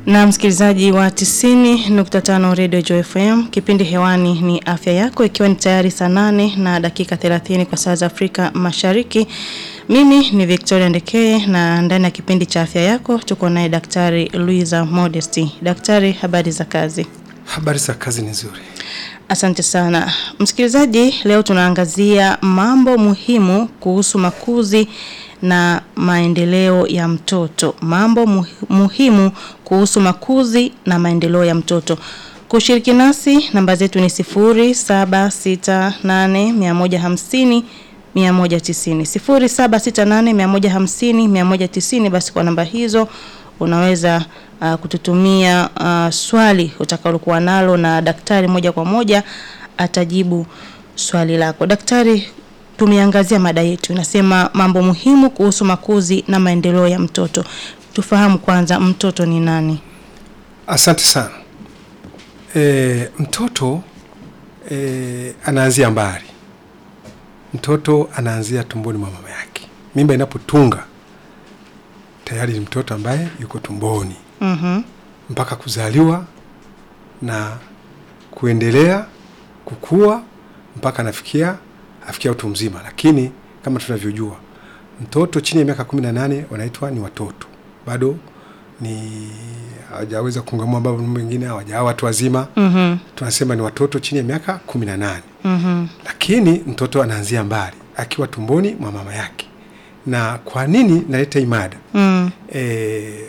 Na msikilizaji wa 90.5 Radio Joy FM, kipindi hewani ni afya yako, ikiwa ni tayari saa nane na dakika 30 kwa saa za Afrika Mashariki. Mimi ni Victoria Ndekeye na ndani ya kipindi cha afya yako tuko naye Daktari Luisa Modesty. Daktari, habari za kazi? Habari za kazi ni nzuri. Asante sana. Msikilizaji, leo tunaangazia mambo muhimu kuhusu makuzi na maendeleo ya mtoto. Mambo muhi- muhimu kuhusu makuzi na maendeleo ya mtoto. Kushiriki nasi namba zetu ni 0768150150 190 0768150150 190 basi kwa namba hizo unaweza uh, kututumia uh, swali utakalokuwa nalo na daktari moja kwa moja atajibu swali lako. Daktari, tumeangazia mada yetu inasema mambo muhimu kuhusu makuzi na maendeleo ya mtoto. Tufahamu kwanza mtoto ni nani? Asante sana. E, mtoto e, anaanzia mbali. Mtoto anaanzia tumboni mwa mama yake. Mimba inapotunga tayari ni mtoto ambaye yuko tumboni Mhm. mpaka kuzaliwa na kuendelea kukua mpaka anafikia afikia utu mzima. Lakini kama tunavyojua mtoto chini ya miaka kumi na nane wanaitwa ni watoto, bado ni hawajaweza kungamua, ambao wengine hawajawa watu wazima. Mhm. Tunasema ni watoto chini ya miaka kumi na nane Mhm. lakini mtoto anaanzia mbali akiwa tumboni mwa mama yake. Na kwa nini naleta hii mada? Mm. e,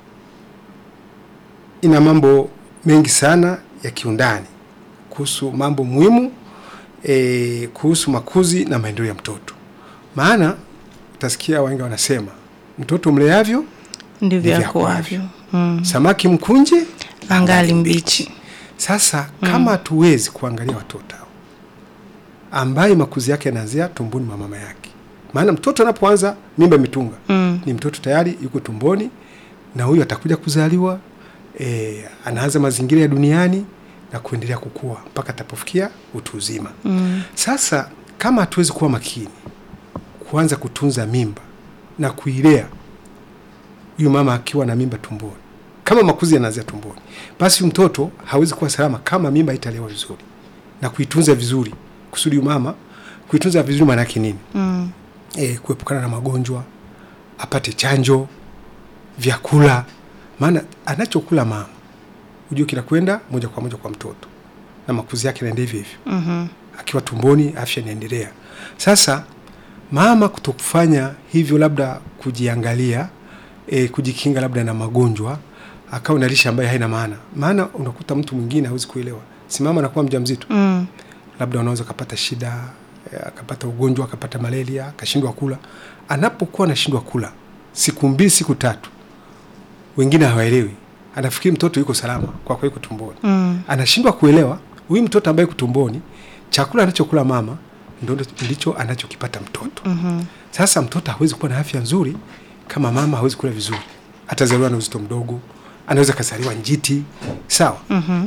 ina mambo mengi sana ya kiundani kuhusu mambo muhimu e, kuhusu makuzi na maendeleo ya mtoto. Maana utasikia wengi wanasema mtoto mleavyo Ndivyo Ndivyo akuavyo. Mm. samaki mkunje Angali mbichi. Sasa kama hatuwezi kuangalia watoto hao ambaye makuzi yake yanaanzia tumboni mwa mama yake, maana mtoto anapoanza mimba imetunga Mm. ni mtoto tayari yuko tumboni, na huyu atakuja kuzaliwa e, anaanza mazingira ya duniani na kuendelea kukua mpaka atapofikia utu uzima. Mm. Sasa kama hatuwezi kuwa makini kuanza kutunza mimba na kuilea huyu mama akiwa na mimba tumboni, kama makuzi yanaanzia tumboni, basi huyu mtoto hawezi kuwa salama kama mimba haitalewa vizuri na kuitunza vizuri, kusudi huyu mama kuitunza vizuri, maana yake nini? Mm. e, kuepukana na magonjwa, apate chanjo, vyakula. Maana anachokula mama hujua kinakwenda moja kwa moja kwa mtoto na makuzi yake naenda hivyo hivyo, Mhm. akiwa tumboni afya inaendelea. Sasa mama kutokufanya hivyo, labda kujiangalia, e, kujikinga labda na magonjwa, akawa na lishe ambayo haina maana. Maana unakuta mtu mwingine hawezi kuelewa, si mama anakuwa mjamzito Mm. labda unaweza akapata shida eh, akapata ugonjwa akapata malaria akashindwa kula. Anapokuwa anashindwa kula siku mbili siku tatu, wengine hawaelewi, anafikiri mtoto yuko salama kwa kuwa yuko tumboni. Mm. Anashindwa kuelewa huyu mtoto ambaye yuko tumboni, chakula anachokula mama ndo ndicho anachokipata mtoto. Mhm. Sasa mtoto hawezi kuwa na afya nzuri kama mama hawezi kula vizuri, atazaliwa na uzito mdogo, anaweza kazaliwa njiti, sawa. Mhm.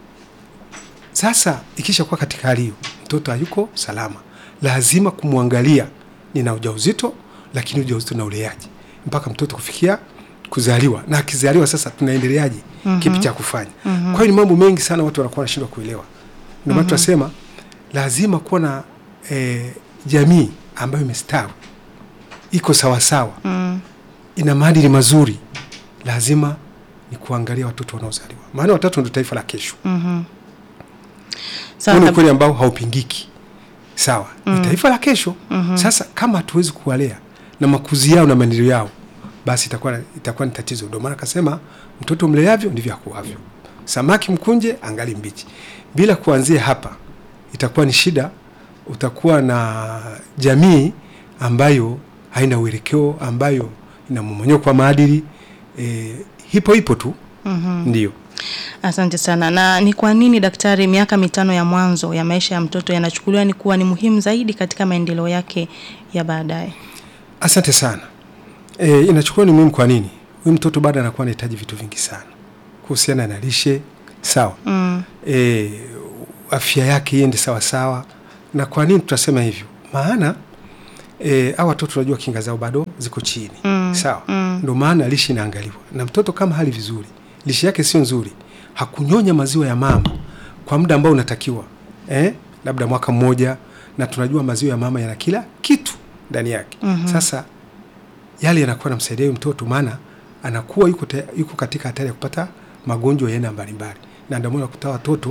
Sasa ikisha kuwa katika hali hiyo, mtoto hayuko salama, lazima kumwangalia nina ujauzito, lakini ujauzito na uleaji mpaka mtoto kufikia kuzaliwa, na akizaliwa sasa tunaendeleaje? Kipi cha kufanya? Kwa hiyo ni mambo mengi sana watu wanakuwa wanashindwa kuelewa. Ndio maana tunasema lazima kuwa na eh, jamii ambayo imestawi, iko sawasawa, Mm. ina maadili mazuri. Lazima ni kuangalia watoto wanaozaliwa, maana watoto ndio taifa la kesho. Mhm. Huu Sawa. ni kab- ukweli ambao haupingiki. Sawa, ni taifa la kesho. Sasa kama hatuwezi kuwalea na makuzi yao na maendeleo yao, basi itakuwa itakuwa ni tatizo. Ndio maana akasema mtoto mleavyo ndivyo akuavyo, samaki mkunje angali mbichi. Bila kuanzia hapa, itakuwa ni shida. Utakuwa na jamii ambayo haina uelekeo, ambayo ina mmonyoko wa maadili. E, hipo hipo tu Mhm. ndio. Asante sana. Na ni kwa nini daktari, miaka mitano ya mwanzo ya maisha ya mtoto yanachukuliwa ni kuwa ni muhimu zaidi katika maendeleo yake ya baadaye? Asante sana. E, inachukua ni muhimu. Kwa nini? Huyu mtoto bado anakuwa anahitaji vitu vingi sana kuhusiana na lishe, sawa. Mm. E, afya yake iende sawa sawa. Na kwa nini tutasema hivyo? Maana e, au watoto tunajua kinga zao bado ziko chini Mm. sawa. Mm. Ndio maana lishe inaangaliwa, na mtoto kama hali vizuri, lishe yake sio nzuri, hakunyonya maziwa ya mama kwa muda ambao unatakiwa eh, labda mwaka mmoja, na tunajua maziwa ya mama yana kila kitu ndani yake. Sasa yale yanakuwa namsaidia huyu mtoto, maana anakuwa yuko, te, yuko katika hatari ya kupata magonjwa ya aina mbalimbali, na ndio maana unakuta watoto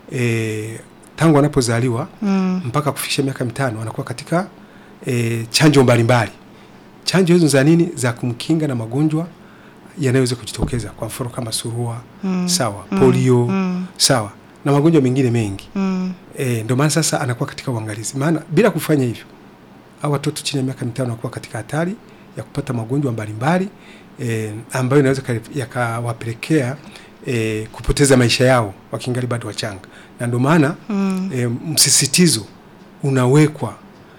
e, tangu wanapozaliwa Mm. mpaka kufikisha miaka mitano wanakuwa katika e, chanjo mbalimbali. Chanjo hizo za nini? Za kumkinga na magonjwa yanayoweza kujitokeza, kwa mfano kama surua Mm. sawa, polio Mm. sawa, na magonjwa mengine mengi. Mm. E, ndio maana sasa anakuwa katika uangalizi, maana bila kufanya hivyo au watoto chini ya miaka mitano wanakuwa katika hatari ya kupata magonjwa mbalimbali e, ambayo inaweza kali- yakawapelekea e, kupoteza maisha yao wakingali bado wachanga, na ndio maana Mm. e, msisitizo unawekwa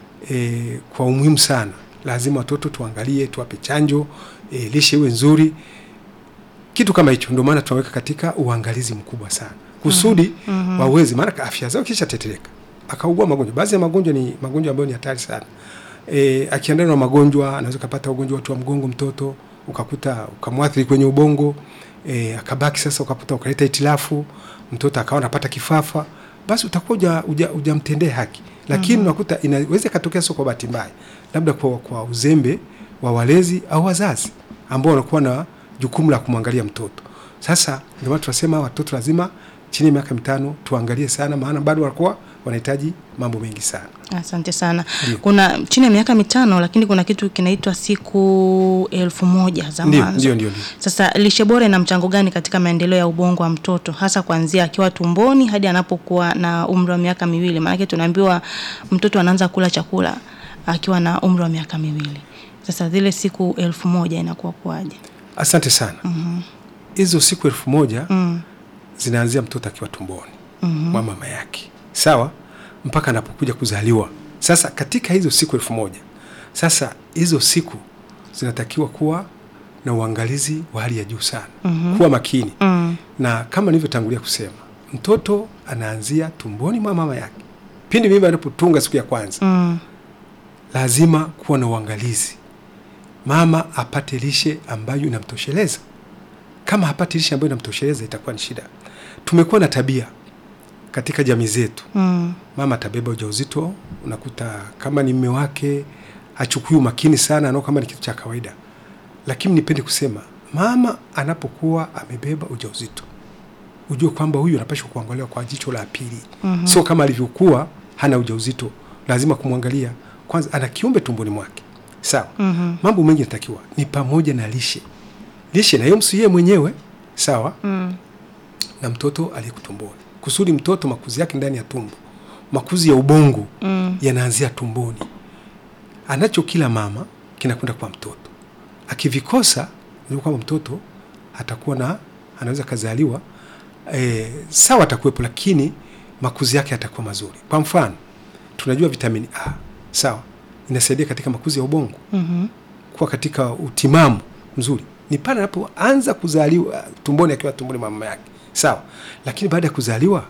e, kwa umuhimu sana. Lazima watoto tuangalie, tuwape chanjo e, lishe iwe nzuri, kitu kama hicho. Ndio maana tunaweka katika uangalizi mkubwa sana kusudi Mhm. waweze, maana afya zao kisha tetereka, akaugua magonjwa. Baadhi ya magonjwa ni magonjwa ambayo ni hatari sana. E, akiandana na magonjwa anaweza kupata ugonjwa wa uti wa mgongo mtoto, ukakuta ukamwathiri kwenye ubongo e, akabaki sasa, ukakuta ukaleta itilafu, mtoto akawa anapata kifafa, basi utakuwa uja, uja, ujamtendea haki, lakini unakuta inaweza ikatokea sio kwa bahati mbaya, labda kwa, kwa uzembe wa walezi au wazazi ambao wanakuwa na jukumu la kumwangalia mtoto. Sasa ndio maana tunasema watoto lazima chini ya miaka mitano tuangalie sana, maana bado wanakuwa wanahitaji mambo mengi sana. Asante sana. Ndio. Kuna chini ya miaka mitano, lakini kuna kitu kinaitwa siku elfu moja za Ndio, mwanzo. ndio, ndio, ndio. Sasa lishe bora ina mchango gani katika maendeleo ya ubongo wa mtoto hasa kuanzia akiwa tumboni hadi anapokuwa na umri wa miaka miwili? Maanake tunaambiwa mtoto anaanza kula chakula akiwa na umri wa miaka miwili. Sasa zile siku elfu moja inakuwa kuwaje? Asante sana. Hizo siku elfu moja Mm. zinaanzia mtoto akiwa tumboni Mhm. mwa mama yake, sawa, mpaka anapokuja kuzaliwa. Sasa katika hizo siku elfu moja sasa hizo siku zinatakiwa kuwa na uangalizi wa hali ya juu sana, kuwa makini Mm. na kama nilivyotangulia kusema, mtoto anaanzia tumboni mwa mama yake. Pindi mimba inapotunga siku ya kwanza, Mm. lazima kuwa na uangalizi, mama apate lishe ambayo inamtosheleza. Kama hapati lishe ambayo inamtosheleza, itakuwa ni shida. Tumekuwa na tabia katika jamii zetu, Mm. mama atabeba ujauzito, unakuta kama ni mme wake hachukui umakini sana, anao kama ni kitu cha kawaida. Lakini nipende kusema, mama anapokuwa amebeba ujauzito, ujue kwamba huyu anapaswa kuangaliwa kwa jicho la pili, Mhm. sio kama alivyokuwa hana ujauzito. Lazima kumwangalia kwanza, ana kiumbe tumboni mwake, sawa. Mhm. Mambo mengi yanatakiwa ni pamoja na lishe, lishe na yeye yeye mwenyewe, sawa Mm. na mtoto aliyekutumboni, kusudi mtoto makuzi yake ndani ya tumbo, makuzi ya ubongo Mm. yanaanzia tumboni. Anacho kila mama kinakwenda kwa mtoto, akivikosa unajua kwamba mtoto atakuwa na anaweza kazaliwa e, sawa, atakuwepo lakini makuzi yake yatakuwa mazuri. Kwa mfano tunajua vitamini A sawa, inasaidia katika makuzi ya ubongo Mhm. kuwa katika utimamu mzuri ni pale anapoanza kuzaliwa tumboni, akiwa tumboni mwa mama yake, sawa. Lakini baada ya kuzaliwa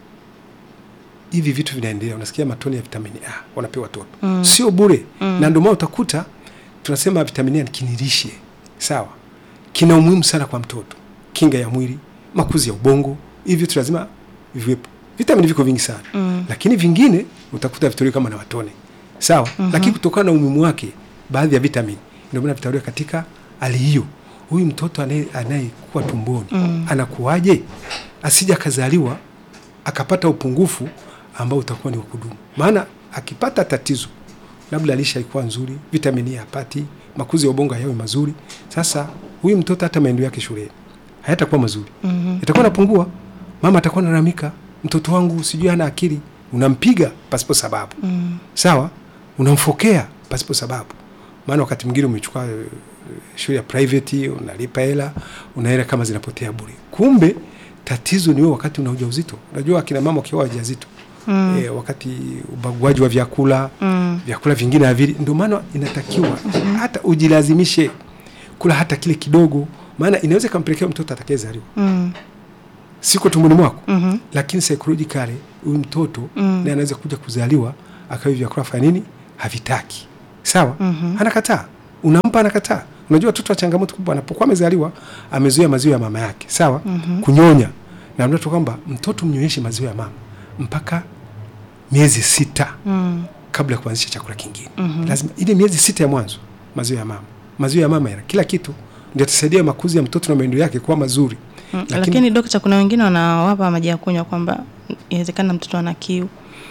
hivi vitu vinaendelea, unasikia matone ya vitamini A wanapewa watoto Mm. sio bure Mm. na ndio maana utakuta tunasema vitamini A ni kinilishe, sawa, kina umuhimu sana kwa mtoto, kinga ya mwili, makuzi ya ubongo, hivi vitu lazima viwepo. Vitamini viko vingi sana Mm. lakini vingine utakuta vitolewa kama na matone sawa. Lakini kutokana na umuhimu wake, baadhi ya vitamini ndio maana vitolewa katika hali hiyo. Huyu mtoto anaye- anayekuwa tumboni Mm. anakuwaje, asija akazaliwa akapata upungufu ambao utakuwa ni wa kudumu. Maana akipata tatizo, labda lisha haikuwa nzuri, vitamini hapati, makuzi ya ubongo hayawi mazuri, sasa huyu mtoto hata maendeleo yake shuleni hayatakuwa mazuri Mhm. itakuwa napungua. Mama atakuwa nalalamika, mtoto wangu sijui hana akili. Unampiga pasipo sababu, Mm. sawa, unamfokea pasipo sababu. Maana wakati mwingine umechukua eh, shule ya private, unalipa hela, una hela kama zinapotea bure. Kumbe tatizo ni wewe wakati una ujauzito. Unajua akina mama wakiwa wajawazito Mm. eh, wakati ubaguaji wa vyakula Mm. vyakula vingine havili, ndio maana inatakiwa hata ujilazimishe kula hata kile kidogo, maana inaweza ikampelekea mtoto atakayezaliwa Mm. siko tumboni mwako Mhm. lakini psychologically huyu mtoto Mm. naye anaweza kuja kuzaliwa akawa vyakula fanya nini havitaki sawa Mhm. anakataa unampa anakataa Unajua watoto wa changamoto kubwa anapokuwa amezaliwa amezoea maziwa ya mama yake, sawa? Kunyonya. Na ndio kwamba mtoto mnyonyeshe maziwa ya mama mpaka miezi sita Mm. kabla ya kuanzisha chakula kingine. Lazima ile miezi sita ya mwanzo maziwa ya mama. Maziwa ya mama yana kila kitu ndio yatasaidia makuzi ya mtoto na maendeleo yake kuwa mazuri. Mm. Lakini, dokta, kuna wengine wanawapa maji ya kunywa kwamba inawezekana mtoto ana kiu.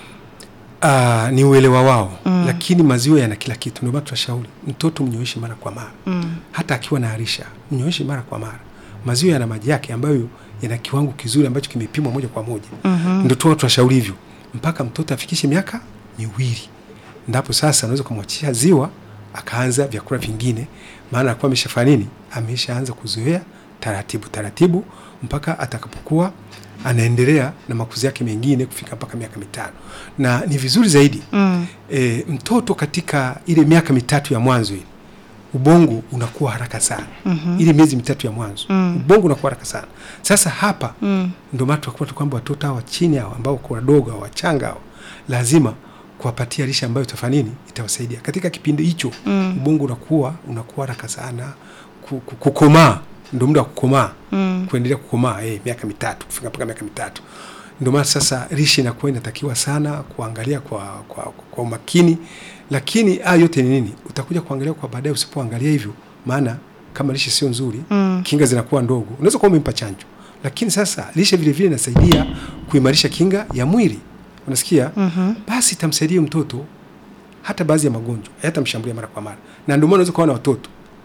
Aa, ni uelewa wao mm. Lakini maziwa yana kila kitu, ndio maana tunashauri mtoto mnyonyeshe mara kwa mara Mm. hata akiwa na harisha mnyonyeshe mara kwa mara. Maziwa yana maji yake ambayo yana kiwango kizuri ambacho kimepimwa moja kwa moja Mhm. ndio tu tunashauri hivyo mpaka mtoto afikishe miaka miwili, ndapo sasa unaweza kumwachisha ziwa akaanza vyakula vingine, maana anakuwa ameshafanya nini, ameshaanza kuzoea taratibu taratibu mpaka atakapokuwa anaendelea na makuzi yake mengine kufika mpaka miaka mitano, na ni vizuri zaidi Mm. e, mtoto katika ile miaka mitatu ya mwanzo ile ubongo unakuwa haraka sana Mhm. ile miezi mitatu ya mwanzo Mm. ubongo unakuwa haraka sana. Sasa hapa Mm. ndio maana tunakuwa tu kwamba watoto hawa chini hawa ambao kwa wadogo hawa wachanga hawa lazima kuwapatia lishe ambayo itafanya nini, itawasaidia katika kipindi hicho. Mm. Ubongo unakuwa unakuwa haraka sana ku- ku- kukomaa, ndio muda wa kukomaa Mm. kuendelea kukomaa eh, miaka mitatu kufika mpaka miaka mitatu. Ndio maana sasa lishe inakuwa inatakiwa sana kuangalia kwa, kwa, kwa umakini, lakini haya yote ni nini, utakuja kuangalia kwa baadaye usipoangalia hivyo, maana kama lishe sio nzuri Mm. kinga zinakuwa ndogo. Unaweza kuwa umempa chanjo, lakini sasa lishe vile vile inasaidia kuimarisha kinga ya mwili, unasikia? Mhm. Basi itamsaidia mtoto hata baadhi ya magonjwa hayatamshambulia mara kwa mara, na ndio maana unaweza kuwa na watoto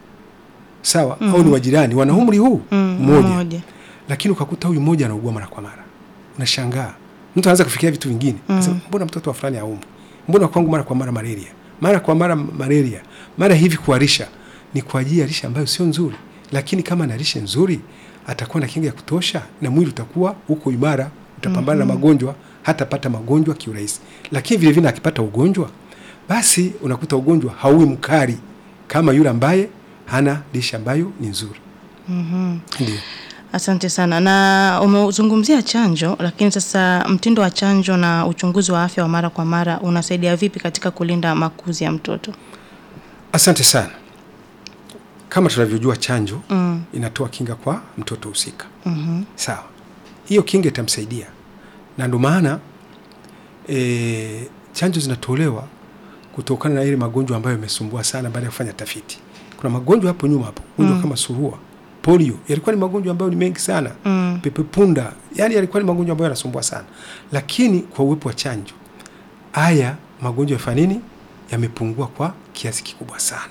sawa, au ni wajirani wana umri huu Mm. mmoja Mmoja. lakini ukakuta huyu mmoja anaugua mara kwa mara, unashangaa. Mtu anaanza kufikiria vitu vingine, anasema mbona mtoto wa fulani haumwi, mbona kwangu mara kwa mara malaria, mara kwa mara malaria, mara hivi kuharisha. Ni kwa ajili ya lishe ambayo sio nzuri, lakini kama ana lishe nzuri atakuwa na kinga ya kutosha na mwili utakuwa uko imara, utapambana na magonjwa, hatapata magonjwa kiurahisi. Lakini vile vile akipata ugonjwa, basi unakuta ugonjwa hauwi mkali kama yule ambaye hana lishe ambayo ni nzuri. Mhm. Ndio. Asante sana. Na umezungumzia chanjo, lakini sasa mtindo wa chanjo na uchunguzi wa afya wa mara kwa mara unasaidia vipi katika kulinda makuzi ya mtoto? Asante sana. Kama tunavyojua chanjo Mm. inatoa kinga kwa mtoto husika. Mhm. Sawa, hiyo kinga itamsaidia, na ndio maana e, chanjo zinatolewa kutokana na ile magonjwa ambayo yamesumbua sana. Baada ya kufanya tafiti, kuna magonjwa hapo nyuma hapo, magonjwa kama surua, polio, yalikuwa ni magonjwa ambayo ni mengi sana Mm. pepepunda, yani yalikuwa ni magonjwa ambayo yanasumbua sana, lakini kwa uwepo wa chanjo haya magonjwa yafanya nini, yamepungua kwa kiasi kikubwa sana.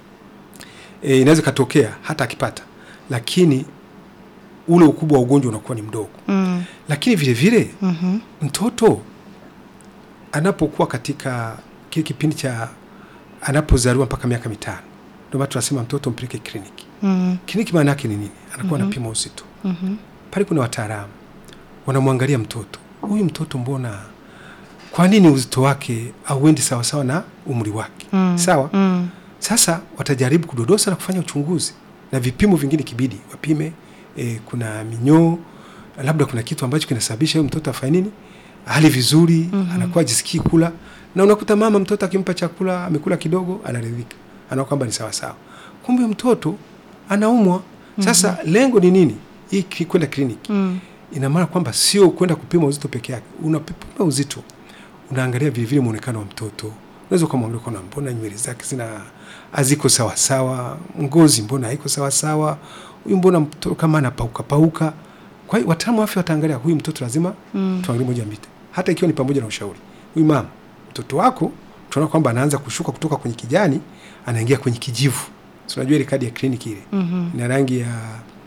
E, inaweza ikatokea hata akipata, lakini ule ukubwa wa ugonjwa unakuwa ni mdogo. Mm. Lakini vile vile Mhm. mtoto anapokuwa katika kile kipindi cha anapozaliwa mpaka miaka mitano, ndio maana tunasema mtoto mpeleke kliniki. Mm. Kliniki maana yake ni nini? Anakuwa anapima uzito Mhm. pale kuna wataalamu wanamwangalia mtoto huyu mtoto, mbona, kwa nini uzito wake auendi sawasawa na umri wake? Mm. Sawa. Mm. Sasa watajaribu kudodosa na kufanya uchunguzi na vipimo vingine, kibidi wapime e, kuna minyoo, labda kuna kitu ambacho kinasababisha huyu mtoto afanye nini, hali vizuri, anakuwa ajisikii kula, na unakuta mama mtoto akimpa chakula amekula kidogo, anaridhika, anaona kwamba ni sawasawa, kumbe mtoto anaumwa. Sasa lengo ni nini? Hii ki- kwenda kliniki Mm. ina maana kwamba sio kwenda kupima uzito peke yake. Unapima uzito, unaangalia vile vile muonekano wa mtoto. Unaweza ukamwangalia kuna mbona nywele zake zina haziko sawa sawa, ngozi mbona haiko sawa sawa, huyu mbona mtoto kama anapauka pauka. Kwa hiyo wataalamu wa afya wataangalia huyu mtoto, lazima Mm. tuangalie moja mbili, hata ikiwa ni pamoja na ushauri. Huyu mama, mtoto wako tunaona kwamba anaanza kushuka kutoka kwenye kijani anaingia kwenye kijivu. Si unajua ile kadi ya kliniki ile Mhm. ina rangi ya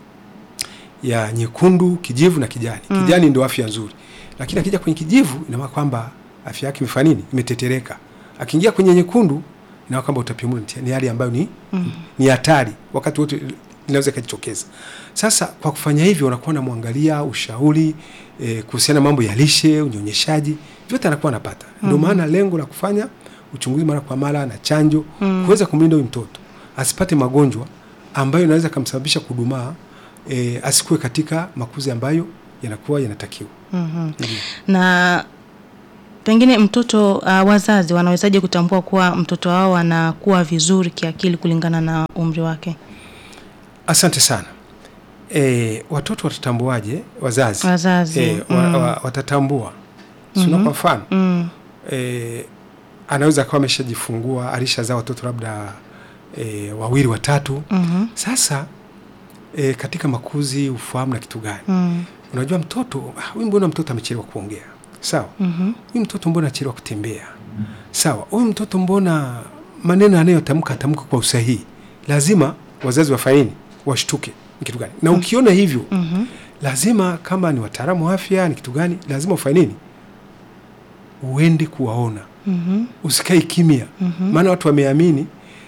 ya nyekundu, kijivu na kijani. Kijani ndio afya nzuri, lakini akija kwenye kijivu ina maana kwamba afya yake imefanya nini? Imetetereka. Akiingia kwenye nyekundu ina maana kwamba utapiamlo ni hali ambayo ni ni hatari, wakati wote inaweza ikajitokeza. Sasa kwa kufanya hivyo, unakuwa unamwangalia ushauri eh, kuhusiana na mambo ya lishe, unyonyeshaji, vyote anakuwa anapata. Ndio maana lengo la kufanya uchunguzi mara kwa mara na chanjo kuweza kumlinda huyu mtoto asipate magonjwa ambayo inaweza kumsababisha kudumaa, e, asikuwe katika makuzi ambayo yanakuwa yanatakiwa. Mhm. Ndiyo. Na pengine mtoto uh, wazazi wanawezaje kutambua kuwa mtoto wao anakuwa vizuri kiakili kulingana na umri wake? Asante sana. E, watoto watatambuaje? Wazazi, Wazazi, e, wa, mm. wa, watatambua sina kwa mfano Mm. e, anaweza akawa ameshajifungua alishazaa watoto labda e, wawili watatu. Mhm. Sasa e, katika makuzi ufahamu na kitu gani, Mm. unajua mtoto ah, huyu mbona mtoto amechelewa kuongea, sawa Mhm. huyu mtoto mbona achelewa kutembea, sawa huyu mtoto mbona maneno anayotamka atamka kwa usahihi. Lazima wazazi wafaini washtuke ni kitu gani, na ukiona hivyo Mhm. lazima kama ni wataalamu wa afya ni kitu gani, lazima ufanye nini, uende kuwaona, Mhm. usikae kimya. Mhm. Maana watu wameamini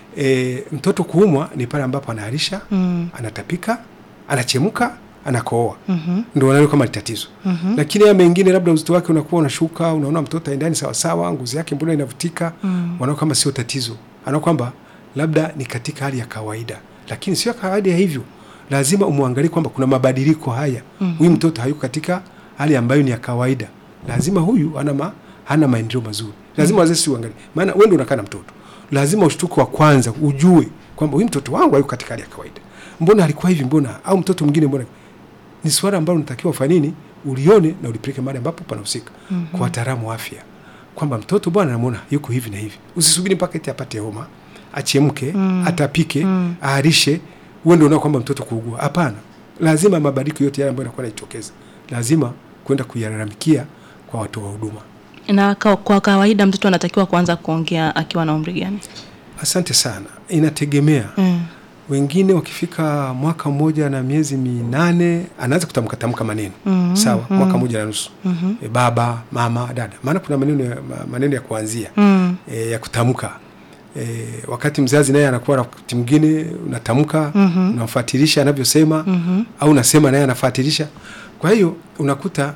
e, mtoto kuumwa ni pale ambapo anaharisha, Mm. anatapika, anachemka, anakooa, Mhm. ndio wanaona kama ni tatizo. Mhm. Lakini haya mengine, labda uzito wake unakuwa unashuka, unaona mtoto aendani sawa sawa, ngozi yake mbona inavutika, Mm. wanaona kama sio tatizo, anaona kwamba labda ni katika hali ya kawaida, lakini sio kawaida ya hivyo. Lazima umwangalie kwamba kuna mabadiliko haya. Mhm. Huyu mtoto hayuko katika hali ambayo ni ya kawaida, lazima huyu ana ma, hana maendeleo mazuri. Lazima wazazi si uangalie, maana wewe ndio unakaa na mtoto, lazima ushtuko wa kwanza ujue kwamba huyu mtoto wangu hayuko katika hali ya kawaida. Mbona alikuwa hivi? Mbona au mtoto mwingine mbona? Ni swala ambalo unatakiwa ufanye nini, ulione na ulipeleke mahali ambapo panahusika Mhm. kwa wataalamu wa afya kwamba mtoto bwana, namwona yuko hivi na hivi. Usisubiri mpaka eti apate homa, achemke, Mm. atapike, Mm. aharishe, uwe ndio unaona kwamba mtoto kuugua. Hapana, lazima mabadiliko yote yale ambayo yanakuwa yanajitokeza lazima kwenda kuyalalamikia kwa watu wa huduma. Na kwa, kwa kawaida mtoto anatakiwa kuanza kuongea akiwa na umri gani? Asante sana, inategemea. Mm. Wengine wakifika mwaka mmoja na miezi minane anaanza kutamka tamka maneno Mhm. sawa, Mhm. mwaka mmoja na nusu Mhm. e, baba, mama, dada, maana kuna maneno ya, ma- maneno ya kuanzia Mm. e, ya kutamka e, wakati mzazi naye anakuwa wakati mwingine unatamka Mhm. unamfuatilisha anavyosema Mhm. au unasema naye anafuatilisha. Kwa hiyo unakuta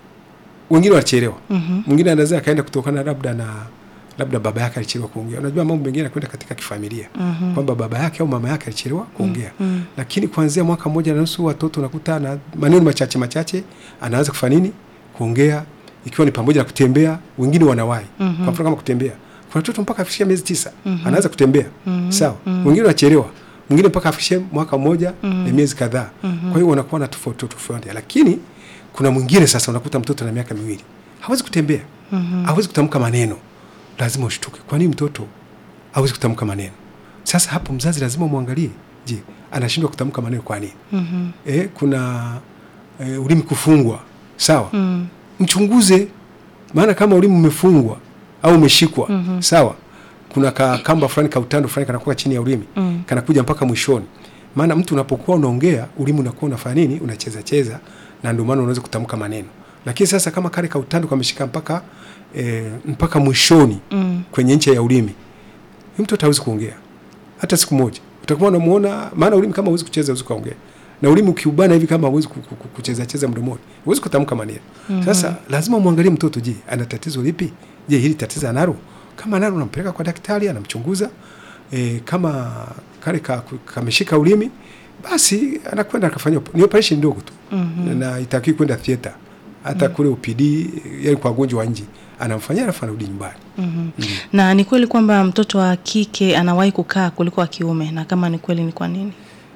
wengine wanachelewa, Mhm. mwingine anaweza akaenda kutokana labda na labda baba yake alichelewa kuongea. Unajua mambo mengine yanakwenda katika kifamilia Mhm. kwamba baba yake au mama yake alichelewa kuongea Mm. lakini kuanzia mwaka mmoja na nusu watoto unakuta na maneno machache machache anaanza kufanya nini kuongea, ikiwa ni pamoja na kutembea. Wengine wanawahi Mhm. kwa mfano kama kutembea, kuna watoto mpaka afikishia miezi tisa Mhm. anaanza kutembea Mhm. sawa. Mhm. Wengine wanachelewa, mwingine mpaka afikishie mwaka mmoja Mhm. na miezi kadhaa. Mhm. Kwa hiyo wanakuwa na tofauti tofauti, lakini kuna mwingine sasa unakuta mtoto na miaka miwili hawezi kutembea, Mhm. hawezi kutamka maneno. Lazima ushtuke, kwa nini mtoto hawezi kutamka maneno? Sasa hapo mzazi lazima umwangalie, je, anashindwa kutamka maneno kwa nini? Mhm. eh, kuna eh, ulimi kufungwa sawa, Mm. mchunguze. Maana kama ulimi umefungwa au umeshikwa Mhm. sawa, kuna ka kamba fulani ka utando fulani kanakuwa chini ya ulimi Mm. kanakuja mpaka mwishoni. Maana mtu unapokuwa unaongea ulimi unakuwa unafanya nini, unacheza cheza, na ndio maana unaweza kutamka maneno. Lakini sasa kama kale ka utando kameshika mpaka eh, mpaka mwishoni Mm. kwenye ncha ya ulimi, huyu mtoto hawezi kuongea hata siku moja. Utakuwa unamuona, maana ulimi kama huwezi kucheza, huwezi kuongea, na ulimi ukiubana hivi kama huwezi ku- ku- ku- kucheza cheza mdomoni, huwezi kutamka maneno. Sasa lazima muangalie mtoto, je, ana tatizo lipi? Je, hili tatizo analo? Kama analo, unampeleka kwa daktari, anamchunguza. E, kama kale ka- kameshika ulimi, basi anakwenda akafanya op- ni operation ndogo tu Mhm. na itakii kwenda theater hata kule UPD, yani kwa wagonjwa wa nje, anamfanyia alafu anarudi nyumbani. Mhm. Na ni kweli kwamba mtoto wa kike anawahi kukaa kuliko wa kiume, na kama ni kweli, ni kwa nini?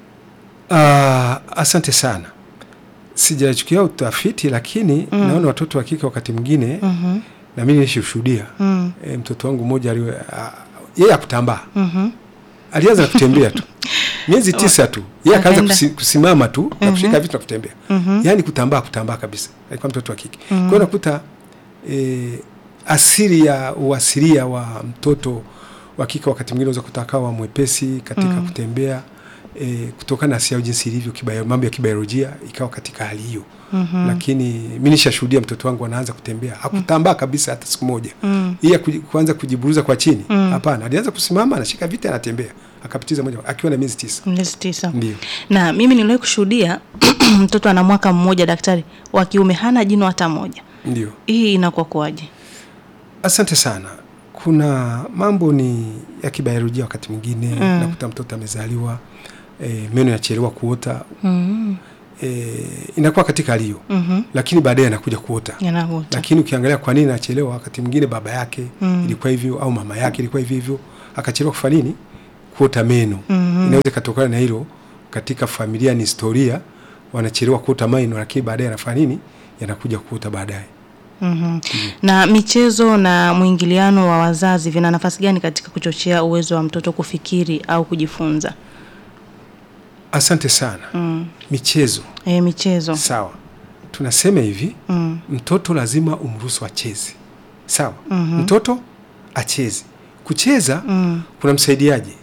Ah, asante sana. Sijachukia utafiti lakini Mm. naona watoto wa kike wakati mwingine Mhm. na mimi nishuhudia. Mm. E, mtoto wangu mmoja aliwe ah, yeye akutambaa. Mhm. Alianza na kutembea tu. Miezi tisa tu. Yeye akaanza Akaenda. kusi, kusimama tu na Mhm. kushika vitu na kutembea. Mhm. Yaani kutambaa kutambaa kabisa. Alikuwa mtoto wa kike. Mhm. Kwa hiyo nakuta e, asili ya uasilia wa mtoto wa kike wakati mwingine unaweza kuta akawa mwepesi katika Mm. kutembea e, kutokana na asili yao jinsi ilivyo kibayo, mambo ya kibiolojia ikawa katika hali hiyo. Mhm. Lakini mimi nishashuhudia mtoto wangu anaanza kutembea, hakutambaa kabisa hata siku moja. Mm. Yeye kuji- kuanza kujiburuza kwa chini, Mm. hapana, alianza kusimama, anashika viti, anatembea, akapitiza moja akiwa na miezi tisa. Miezi tisa. Ndio. Na mimi niliwahi kushuhudia mtoto ana mwaka mmoja, daktari wa kiume hana jino hata moja. Ndio. Hii inakuwa kwaje? Asante sana. Kuna mambo ni ya kibiolojia wakati mwingine Mm. nakuta mtoto amezaliwa e, meno yachelewa kuota Mm. e, inakuwa katika hali hiyo Mhm. lakini baadaye anakuja kuota Yanaota. lakini ukiangalia kwa nini anachelewa, wakati mwingine baba yake Mm. ilikuwa hivyo au mama yake ilikuwa hivyo hivyo, akachelewa kufanya nini? Kuota meno. Mhm. Inaweza ikatokana na hilo. Katika familia ni historia, wanachelewa kuota meno, lakini baadaye anafanya nini? Yanakuja kuota baadaye. Mhm. Na michezo na mwingiliano wa wazazi vina nafasi gani katika kuchochea uwezo wa mtoto kufikiri au kujifunza? Asante sana. Mm. Michezo E, michezo. sawa, tunasema hivi Mm. mtoto lazima umruhusu acheze, sawa. Mhm. Mtoto acheze. Kucheza Mm. kuna msaidiaje?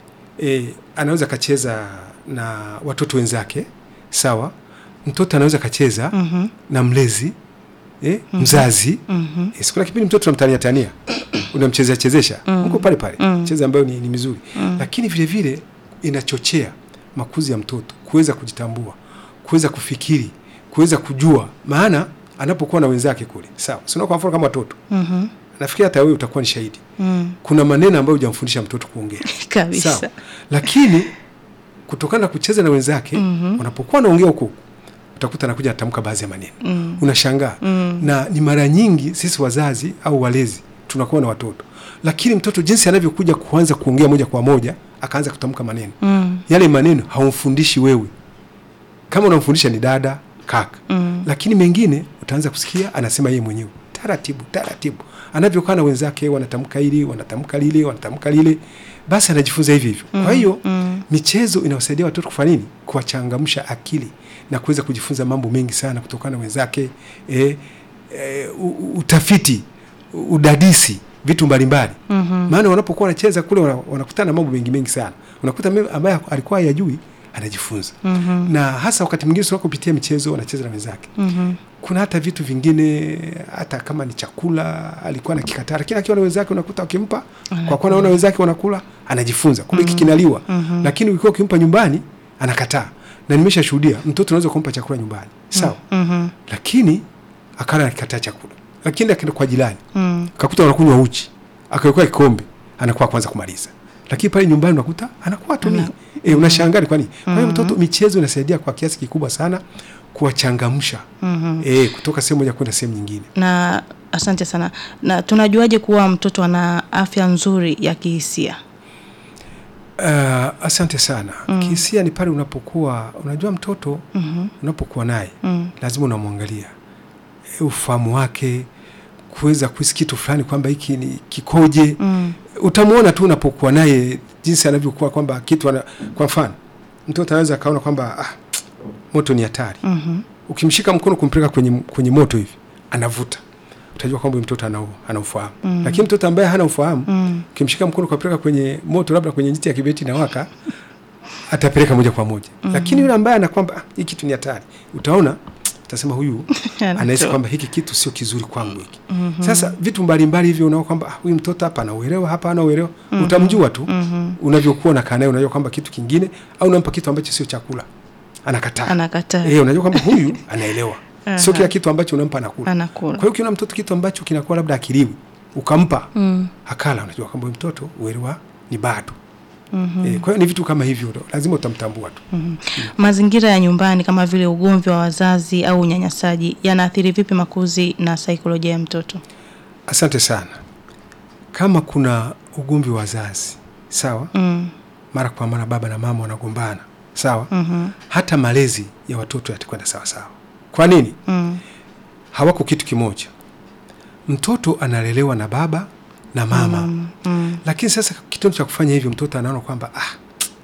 E, anaweza akacheza na watoto wenzake, sawa. Mtoto anaweza akacheza Mhm. na mlezi e, mzazi Mhm. e, sikuna kipindi mtoto unamtania tania unamchezea chezesha Mm. mko pale pale Mm. cheza ambayo ni, ni mizuri Mm. lakini vile vile inachochea makuzi ya mtoto kuweza kujitambua, kuweza kufikiri, kuweza kujua maana anapokuwa na wenzake kule, sawa. Sio kwa mfano kama watoto, Mhm. nafikiri hata wewe utakuwa ni shahidi, Mm. kuna maneno ambayo hujamfundisha mtoto kuongea Kabisa. sawa, lakini kutokana na kucheza na wenzake Mhm. wanapokuwa wanaongea huko utakuta anakuja atamka baadhi ya maneno Mm. unashangaa Mm. na ni mara nyingi sisi wazazi au walezi tunakuwa na watoto, lakini mtoto jinsi anavyokuja kuanza kuongea moja kwa moja akaanza kutamka maneno Mm. yale maneno haumfundishi wewe, kama unamfundisha ni dada kaka, Mm. lakini mengine utaanza kusikia anasema yeye mwenyewe taratibu taratibu, anavyokaa na wenzake wanatamka hili wanatamka lile wanatamka lile, basi anajifunza hivi hivyo. Kwa hiyo Mm. michezo inawasaidia watoto kufanya nini? Kuwachangamsha akili na kuweza kujifunza mambo mengi sana kutokana na wenzake, e, e, u- u- utafiti, u- udadisi, vitu mbalimbali Mhm. maana wanapokuwa wanacheza kule wana- wanakutana na mambo mengi mengi sana, unakuta mimi ambaye alikuwa hayajui anajifunza, Mhm. na hasa wakati mwingine sio kupitia michezo, wanacheza na wenzake. Mhm. Kuna hata vitu vingine, hata kama ni chakula alikuwa nakikataa, lakini akiwa na wenzake unakuta wakimpa, kwa kuwa naona wenzake wanakula, anajifunza kumbe hiki kinaliwa. Mhm. Lakini ukiwa ukimpa nyumbani anakataa, na nimeshashuhudia mtoto unaweza kumpa chakula nyumbani sawa, Mhm. lakini akala akikataa chakula, lakini akaenda kwa jirani Mm. kakuta wanakunywa uchi, akawekwa kikombe, anakuwa kwanza kumaliza, lakini pale nyumbani unakuta anakuwa tu Ana- e, unashangaa ni kwa nini. Kwa hiyo Mhm. mtoto, michezo inasaidia kwa kiasi kikubwa sana kuwachangamsha Mhm. e, kutoka sehemu moja kwenda sehemu nyingine. Na asante sana. Na tunajuaje kuwa mtoto ana afya nzuri ya kihisia? Uh, asante sana. Mm. Kihisia ni pale unapokuwa unajua mtoto Mhm. unapokuwa naye Mm. lazima unamwangalia e, ufahamu wake kuweza kuhisi kitu fulani kwamba hiki ni kikoje Mm. utamwona tu unapokuwa naye jinsi anavyokuwa kwamba kitu ana, kwa mfano mtoto anaweza akaona kwamba ah, moto ni hatari. Mhm. Ukimshika mkono kumpeleka kwenye, kwenye moto hivi anavuta, utajua kwamba huyu mtoto ana ana ufahamu Mm. lakini mtoto ambaye hana ufahamu Mm. ukimshika mkono kupeleka kwenye moto, labda kwenye njiti ya kibeti na waka atapeleka moja kwa moja lakini yule ambaye ana kwamba ah, hii kitu ni hatari, utaona utasema huyu anahisi kwamba hiki kitu sio kizuri kwangu hiki. Sasa vitu mbalimbali hivyo unaona kwamba ah, huyu mtoto hapa anauelewa, hapa anauelewa, utamjua tu Mhm. unavyokuwa unakaa naye, unajua kwamba kitu kingine, au unampa kitu ambacho sio chakula anakataa. Anakataa. Eh, unajua kwamba huyu anaelewa, sio Aha. kila kitu ambacho unampa anakula. Anakula. Kwa hiyo ukiona mtoto kitu ambacho kinakuwa labda akiliwi ukampa Mm. akala, unajua kwamba huyu mtoto uelewa ni bado. Mhm. Eh, kwa hiyo ni vitu kama hivyo lazima utamtambua tu. Mhm. Mazingira ya nyumbani kama vile ugomvi wa wazazi au unyanyasaji yanaathiri vipi makuzi na saikolojia ya mtoto? Asante sana. Kama kuna ugomvi wa wazazi, sawa, Mm. mara kwa mara baba na mama wanagombana, sawa, Mhm. hata malezi ya watoto yatakwenda sawa sawa. Kwa nini? Mm. Hawako kitu kimoja. Mtoto analelewa na baba na mama, Mm. Mm. lakini sasa kitendo cha kufanya hivyo, mtoto anaona kwamba ah,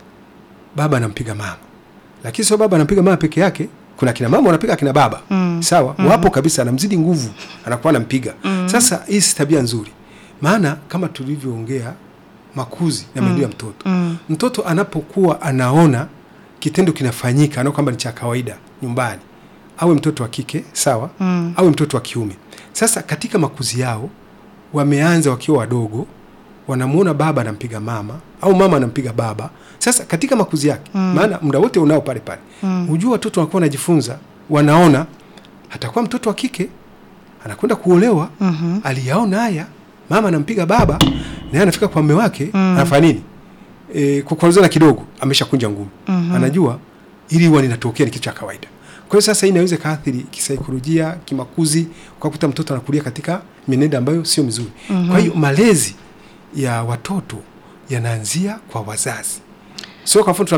baba anampiga mama, lakini sio baba anampiga mama peke yake. Kuna kina mama wanapiga kina baba Mm. sawa, wapo kabisa, anamzidi nguvu, anakuwa anampiga. Sasa hii si tabia nzuri, maana kama tulivyoongea, makuzi na maendeleo ya mtoto Mm. mtoto anapokuwa anaona kitendo kinafanyika, anaona kwamba ni cha kawaida nyumbani, awe mtoto wa kike sawa, Mm. awe mtoto wa kiume. Sasa katika makuzi yao wameanza wakiwa wadogo, wanamuona baba anampiga mama au mama anampiga baba. Sasa katika makuzi yake, maana muda wote unao pale pale, Mm. ujua watoto wanakuwa wanajifunza, wanaona hatakuwa mtoto wa kike anakwenda kuolewa Mhm. aliyaona haya, mama anampiga baba, naye anafika kwa mume wake Mm. anafanya nini? E, kukwaruzana kidogo, ameshakunja ngumi Mhm. anajua ili huwa linatokea ni kitu cha kawaida. Kwa hiyo sasa hii inaweza ikaathiri kisaikolojia, kimakuzi, ukakuta mtoto anakulia katika mienendo ambayo sio mizuri. Kwa hiyo malezi ya watoto yanaanzia kwa wazazi, sio kwa mfano